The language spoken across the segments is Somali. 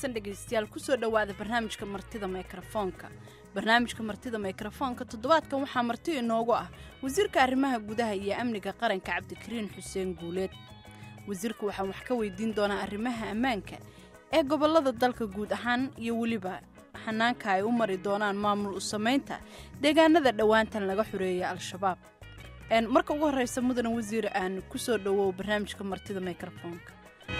wanaagsan dhegaystayaal kusoo dhowaada barnaamijka martida mikrofoonka barnaamijka martida mikrofoonka toddobaadkan waxaa marti inoogu ah wasiirka arrimaha gudaha iyo amniga qaranka cabdikariin xuseen guuleed wasiirka waxaan wax ka weydiin doonaa arrimaha ammaanka ee gobollada dalka guud ahaan iyo weliba xanaanka ay u mari doonaan maamul u samaynta deegaanada dhowaantan laga xoreeyay al-shabaab marka ugu horreysa mudane wasiir aan kusoo dhowow barnaamijka martida mikrofoonka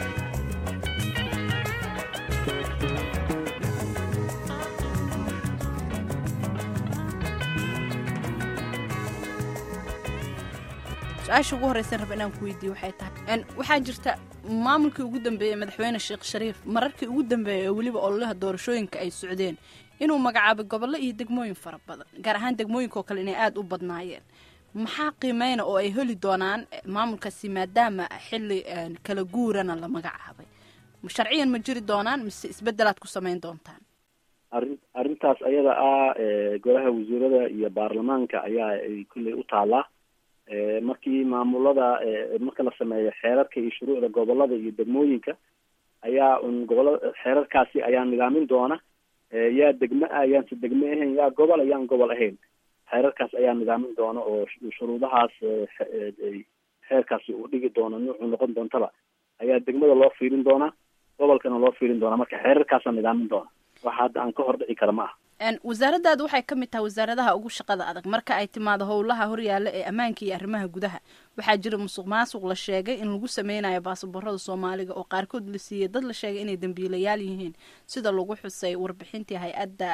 su-aasha ugu horreysan raba inaan ku weydiiye waxay tahay waxaa jirta maamulkii ugu dambeeyey madaxweyne sheekh shariif mararkii ugu dambeeyey oo weliba ololaha doorashooyinka ay socdeen inuu magacaabay gobollo iyo degmooyin fara badan gaar ahaan degmooyinkaoo kale inay aada u badnaayeen maxaa qiimeyna oo ay heli doonaan maamulkaasi maadaama xilli kala guurana la magacaabay sharciyan ma jiri doonaan mise isbedelaad ku samayn doontaan arrin arrintaas ayada ah golaha wasiirada iyo baarlamaanka ayaa ay kulley u taalaa markii maamulada marka la sameeyo xeerarka iyo shuruucda gobolada iyo degmooyinka ayaa un gobolada xeerarkaasi ayaa nidaamin doona yaa degme ah yaanse degme ahayn yaa gobol yaan gobol ahayn xeerarkaas ayaa nidaamin doona oo shuruudahaas xeerkaasi uu dhigi doono nuucu noqon doontaba ayaa degmada loo fiirin doonaa gobolkana loo fiirin doonaa marka xeerarkaasaa nidaamin doona waxa hadda aan ka hor dhici kara ma aha wasaaraddaadu waxay ka mid tahay wasaaradaha ugu shaqada adag marka ay timaado howlaha horyaalla ee ammaanka iyo arrimaha gudaha waxaa jira musuq maasuq la sheegay in lagu sameynayo baasaboorada soomaaliga oo qaarkood la siiyey dad la sheegay inay dambiilayaal yihiin sida lagu xusay warbixintii hay-adda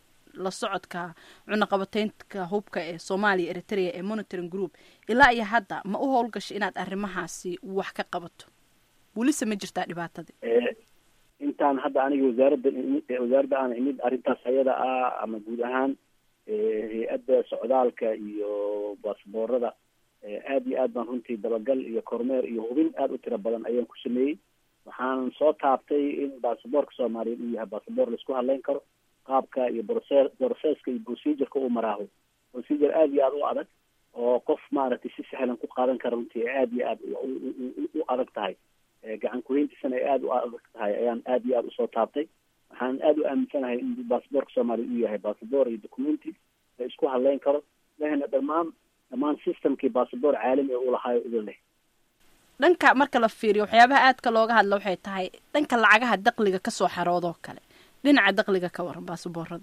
la socodka cunaqabateynka hubka ee soomaaliya eritrea ee monitoring group ilaa iyo hadda ma u howlgashay inaad arrimahaasi wax ka qabato welise ma jirtaa dhibaatadii intaan hadda aniga wasaaradda wasaaradda aan imid arrintaas ayada ah ama guud ahaan hay-adda socdaalka iyo baasboorada aad iyo aad baan runtii dabagal iyo kormeer iyo hubin aada u tiro badan ayaan ku sameeyey waxaan soo taabtay in baasaboorka soomaaliyeed uu yahay baasaboor laisku hadleyn karo qaabka iyo broce processka iyo procedureka uu maraaho procedure aada iyo aada u adag oo qof maaragtay si sahlan ku qaadan kara runtii aada iyo aada u adag tahay gacan kuheyntiisana ay aada u adag tahay ayaan aada iyo aada usoo taabtay waxaan aada u aaminsanahay in baasaboorka soomaaliya uu yahay baasaboor iyo documenti la isku hadleyn karo lehna dhammaan dhammaan systemkii baasaboor caalami u lahaayo idin leh dhanka marka la fiiriyo waxyaabaha aadka looga hadla waxay tahay dhanka lacagaha daqliga kasoo xaroodoo kale dhinaca daqliga ka waran baasaboorada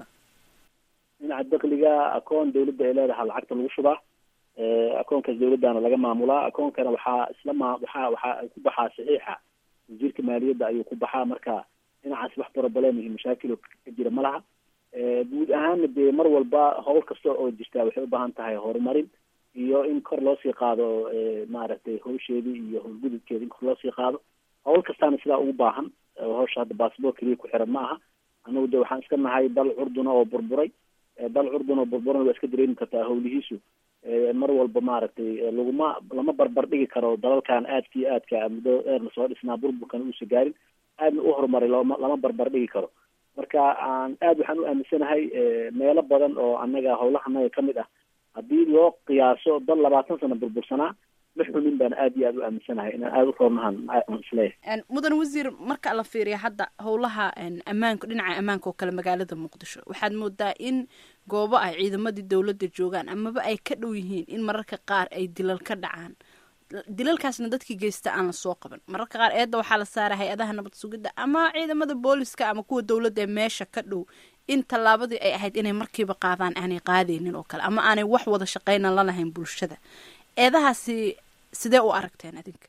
dhinaca daqliga akoon dawladda ay leedahay lacagta lagu shubaa akoonkaas dawladdaana laga maamulaa akoonkana waxaa isla ma waxaa waxaa ku baxaa saxiixa wasiirka maaliyadda ayuu ku baxaa marka dhinacaas wax problem iyo mashaakil ka jira ma laha guud ahaana dee mar walba howl kasta oo jirtaa waxay u baahan tahay horumarin iyo in kor loosii qaado maaragtay hawsheedii iyo howlgudubkeeda in kor loosii qaado howl kastaana sidaa ugu baahan hawsha hadda baasboor keliya ku xiran ma aha anagu de waxaan iska nahay dal curduna oo burburay dal curdun oo burburan waa iska dareemi kartaa hawlihiisu mar walba maaragtay laguma lama barbar dhigi karo dalalkan aadka iyo aadka muddo dheer lasoo dhisnaa burburkana uusa gaarin aadna u horumaray lama lama barbar dhigi karo marka aan aad waxaan u aaminsanahay meelo badan oo annaga howlaha naga ka mid ah haddii loo qiyaaso dal labaatan sano burbursanaa ma xumin baan aad iyo aad u aaminsanahay inaan aada u roornahan aan isleeyahay mudan wasiir marka la fiiriya hadda howlaha ammaanka dhinaca ammaanka oo kale magaalada muqdisho waxaad moodaa in goobo ay ciidamadii dowladda joogaan amaba ay ka dhow yihiin in mararka qaar ay dilal ka dhacaan dilalkaasna dadkii geysta aan lasoo qaban mararka qaar eedda waxaa la saara hay-adaha nabad sugidda ama ciidamada booliska ama kuwa dowladda ee meesha ka dhow in tallaabadii ay ahayd inay markiiba qaadaan aanay qaadaynin oo kale ama aanay wax wada shaqayna la lahayn bulshada eedahaasi sidee u aragteen adinka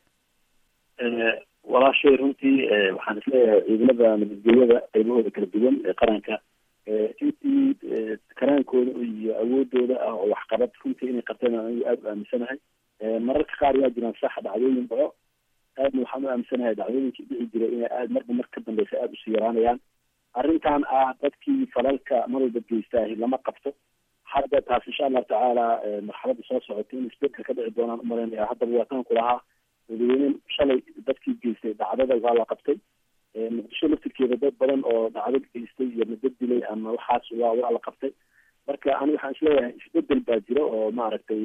walaashay runtii waxaan isleeyahay ciidamada nabadgelyada qaybahooda kala duwan ee qaranka intii karaankooda iyo awoodooda ah oo waxqabad runtii inay qabteen anigu aada u aaminsanahay mararka qaar yaa jiraan sax dhacdooyin dhaco aadna waxaan u aaminsanahay dhacdooyinkii dhici jiray inay aad marba mar ka dambeysa aada usii yaraanayaan arrintan ah dadkii falalka mar walba geystaahi lama qabto hadda taas insha allahu tacaala marxaladda soo socota in isbedel ka dhici doonaan umalaynaya haddaba waataan ku lahaa dadweyne shalay dadkii geystay dhacdada waa la qabtay muqdisho laftirkeeda dad badan oo dhacdo geystay iyo madad dilay ama waxaas waa waa la qabtay marka ani waxaan isleeyahay isbedel baa jira oo maaragtay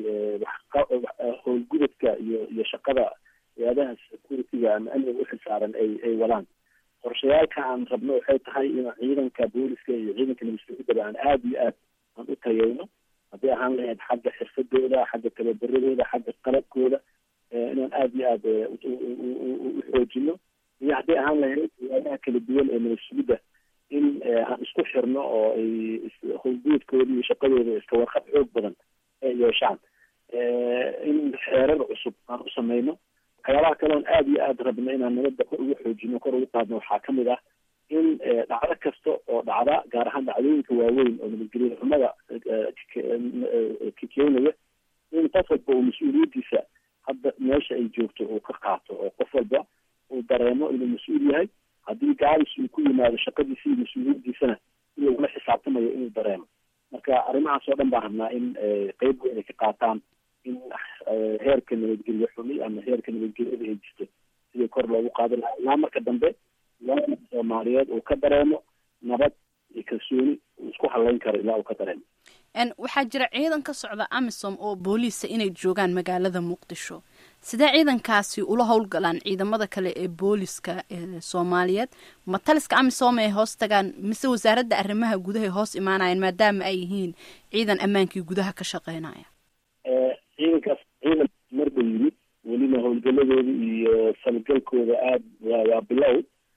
howlgudadka iyo iyo shaqada hay-adaha security-ga ama amniga uxilsaaran ay ay wadaan qorshayaalka aan rabno waxay tahay in ciidanka booliska iyo ciidanka nabadgelyada aan aada iyo aad aan u tayeyno haddii ahaan lahayd xagga xirfadooda xagga tababaradooda xagga qalabkooda inaan aada iyo aad u xoojino iyo haddii ahaan lahayd waayaha kala duwan ee nabadgelyada in aan isku xirno oo ay howlguudkooda iyo shaqadooda iska warqab xoog badan ay yeeshaan in xeerar cusub aan u sameyno waxyaabaha kale oon aada iyo aada rabno inaan nabadda kor ugu xoojino kor ugu qaadno waxaa kamid ah in dhacdo kasta oo dhacda gaar ahaan dhacdooyinka waaweyn oo nabadgelya xumada ka keenaya in qof walba uu mas-uuliyaddiisa hadda meesha ay joogto uu ka qaato oo qof walba uu dareemo inuu mas-uul yahay haddii gaabis uu ku yimaado shaqadiisa iyo mas-uuliyaddiisana in lagula xisaabtamayo inuu dareemo marka arrimahaas oo dhan baan rabnaa in qeyb weyn ay ka qaataan in heerka nabadgelyo xumi ama heerka nabadgelyada ay jirto sidii kor loogu qaadi lahaa ilaa marka dambe waaa soomaaliyeed uu ka dareemo nabad iyo kalsooni uu isku halayn karo ilaa uu ka dareemo waxaa jira ciidan ka socda amisom oo booliisa inay joogaan magaalada muqdisho sidee ciidankaasi ula howlgalaan ciidamada kale ee booliska ee soomaaliyeed ma taliska amisom ay hoos tagaan mise wasaaradda arrimaha gudaha ay hoos imaanayaan maadaama ay yihiin ciidan ammaankii gudaha ka shaqeynaya ciidankaas ciidan marba yimid welina howlgaladooda iyo falgalkooda aada waa waa bilow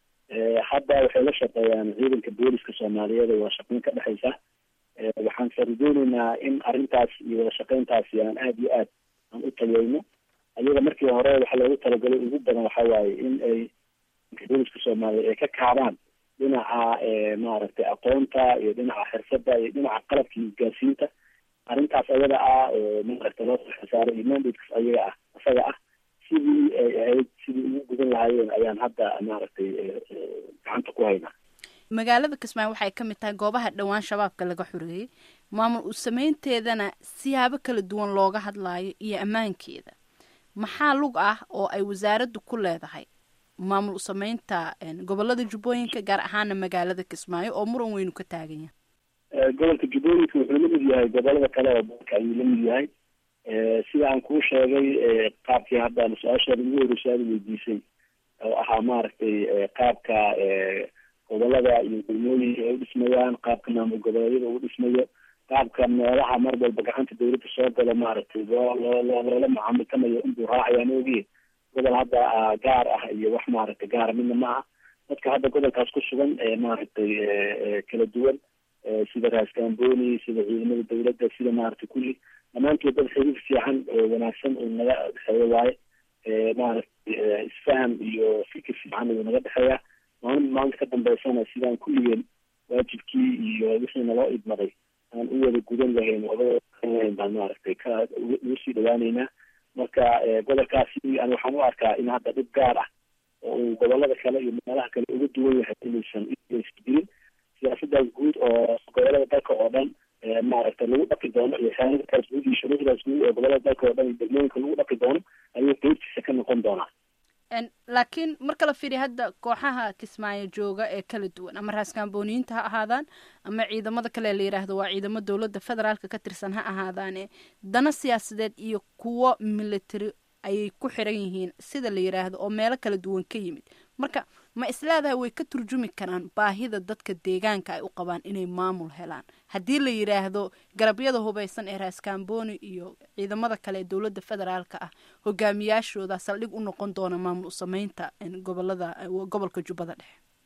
hadda waxay la shaqeeyaan ciidanka booliska soomaaliyeed oo wada shaqeyn ka dhexeysa waxaan sarajeyneynaa in arrintaas iyo wada shaqeyntaasi aan aada iyo aad aan u tayeyno ayaga markii hore waxaa loogu talagalay ugu badan waxa waaye in ay booliska soomaaliyeed ay ka kaabaan dhinaca maaragtay aqoonta iyo dhinaca xirfadda iyo dhinaca qalabka iyo isgaarsiinta arrintaas ayada ah oo maaragtay loo xisaaray iyo mandates ayaga ah isaga ah sidii ay ahayd sidii ugu gudan lahaayeen ayaan hadda maaragtay gacanta ku haynaa magaalada kismaayo waxay ka mid tahay goobaha dhowaan shabaabka laga xoreeyey maamul u sameynteedana siyaabo kala duwan looga hadlaayo iyo ammaankeeda maxaa lug ah oo ay wasaaraddu ku leedahay maamul u sameynta gobolada jubbooyinka gaar ahaana magaalada kismaayo oo muran weynu ka taagan yahay gobolka jubbooyinka wuxuu la mid yahay gobolada kale oo dalka ayuu la mid yahay sida aan kuu sheegay qaabkii hadda su-aashaada ugu horreysay aada weydiisay oo ahaa maaragtay qaabka gobolada iyo degmooyinka ay u dhismayaan qaabka maamul goboleedyada uu dhismayo qaabka meelaha mar walba gacanta dawladda soo galo maaragtay loo loo loo loola macaamiltamayo inbuu raacayaan ogiye gobol hadda gaar ah iyo wax maaragtay gaara midna ma aha dadka hadda gobolkaas ku sugan maaragtay kala duwan sida raaskambooni sida ciidamada dawladda sida maaragtay kulli dhammaantood dad xiriir fiican oo wanaagsan uu naga dhexeeyo waaye maaragtay isfaham iyo fikir fiican uu naga dhexeeya maalin maalinta ka dambeysana sidaan kulligeen waajibkii iyo wixii naloo idmaday aan u wada gudan lahayn wada lahayn baan maaragtay ka ugu sii dhawaaneynaa marka gobolkaasi an waxaan u arkaa in hadda dhib gaar ah oo uu gobolada kale iyo meelaha kale uga duwan yahay inaysan inaysan jirin siyaasadaas guud oo gobolada dalka oo dhan maaragtay lagu dhaqi doono iyo xeeladaas guud iyo shuruucdaas guud oo gobolada dalka oo dhan iyo degmooyinka lagu dhaqi doono ayuu qeybtiisa ka noqon doonaa laakiin marka la fiiriya hadda kooxaha kismaayo jooga ee kala duwan ama raaskambooniyiinta ha ahaadaan ama ciidamada kale la yidhaahdo waa ciidamo dowladda federaalka ka tirsan ha ahaadaane dana siyaasadeed iyo kuwo military ayay ku xiran yihiin sida la yidhaahdo oo meelo kala duwan ka yimid marka ma isleedahay way ka turjumi karaan baahida dadka deegaanka ay u qabaan inay maamul helaan haddii la yidhaahdo garabyada hubaysan ee raaskambooni iyo ciidamada kale ee dowladda federaalka ah hogaamiyaashooda saldhig u noqon doona maamul usameynta gobolada gobolka jubbada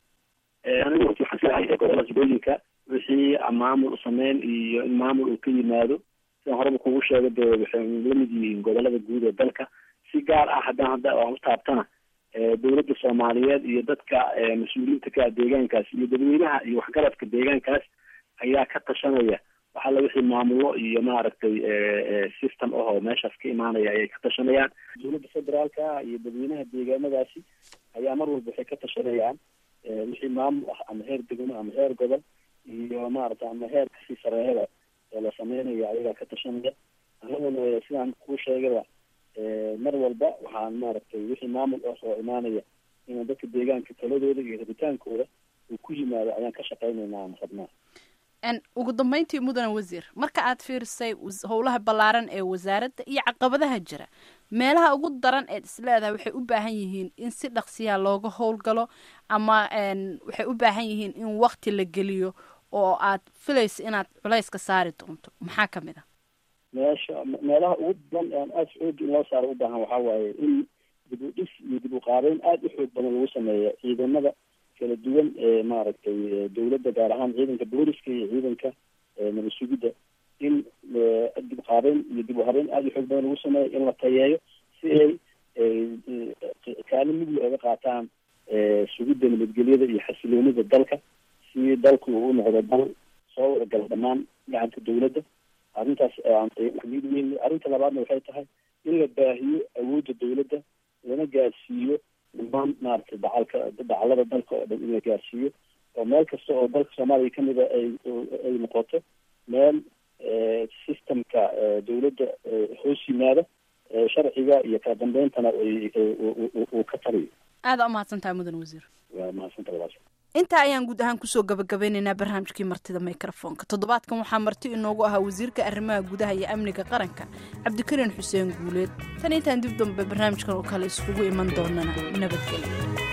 dhexe anigu waxaan filahay gobolada jubbooyinka wixii maamul usameyn iyo in maamul uu ka yimaado sidaan horeba kugu sheegay dee waxay la mid yihiin gobolada guud ee dalka si gaar ah haddaan hadda aan u taabtana dowladda soomaaliyeed iyo dadka mas-uuliyiinta ka deegaankaas iyo dadweynaha iyo waxgaradka deegaankaas ayaa ka tashanaya waxalla wixii maamulo iyo maaragtay system ahoo meeshaas ka imaanaya ayay ka tashanayaan dowladda federaalka iyo dadweynaha deegaanadaasi ayaa mar walba waxay ka tashanayaan wixii maamul ah ama heer degmo ama heer gobol iyo maaragtay ama heer kasii sareeyada ee la sameynaya ayagaa ka tashanaya anaguna sidaan kuu sheegaba mar walba waxaan maaragtay wixii maamul ah oo imaanaya inaan dadka deegaanka taladooda iyo rabitaankooda uu ku yimaado ayaan ka shaqeynaynaa aan rabnaa ugu dambeyntii mudane wasiir marka aad fiirisay howlaha ballaaran ee wasaaradda iyo caqabadaha jira meelaha ugu daran eed isleedahay waxay u baahan yihiin in si dhaqsiya looga howlgalo ama waxay u baahan yihiin in wakti la geliyo oo aad filaysa inaad culayska saari doonto maxaa ka mid a meesha meelaha ugu badan aan aada xoog in loo saaro u baahan waxaa waaye in dib u dhis iyo dib u qaabeyn aada u xoog badan lagu sameeya ciidamada kala duwan ee maaragtay dawladda gaar ahaan ciidanka booliska iyo ciidanka nabad sugidda in dib qaabeyn iyo dib u habeyn aada u xoog badan lagu sameeyo in la tayeeyo si ay kaalin mugli oga qaataan sugidda nabadgelyada iyo xasiloonida dalka si dalku uu noqdo dal soo wadagala dhammaan gacanta dawladda arrintaas mid weyn arrinta labaadna waxay tahay in la baahiyo awoodda dawladda lana gaarsiiyo dhammaan maaragtay dacalka dacalada dalka oo dhan in la gaarsiiyo oo meel kasta oo dalka soomaaliya kamida ay ay noqoto meel systemka dawladda hoos yimaada sharciga iyo kala dambeyntana uu ka taliyo aada umahadsantahay mudan wasiir waa mahadsanta walaasha intaa ayaan guud ahaan kusoo gabagabeynaynaa barnaamijkii martida microfonka toddobaadkan waxaa marti inoogu ahaa wasiirka arrimaha gudaha iyo amniga qaranka cabdikariin xuseen guuleed tan intaan dib dambe barnaamijkan oo kale iskugu iman doonana nabadgelyo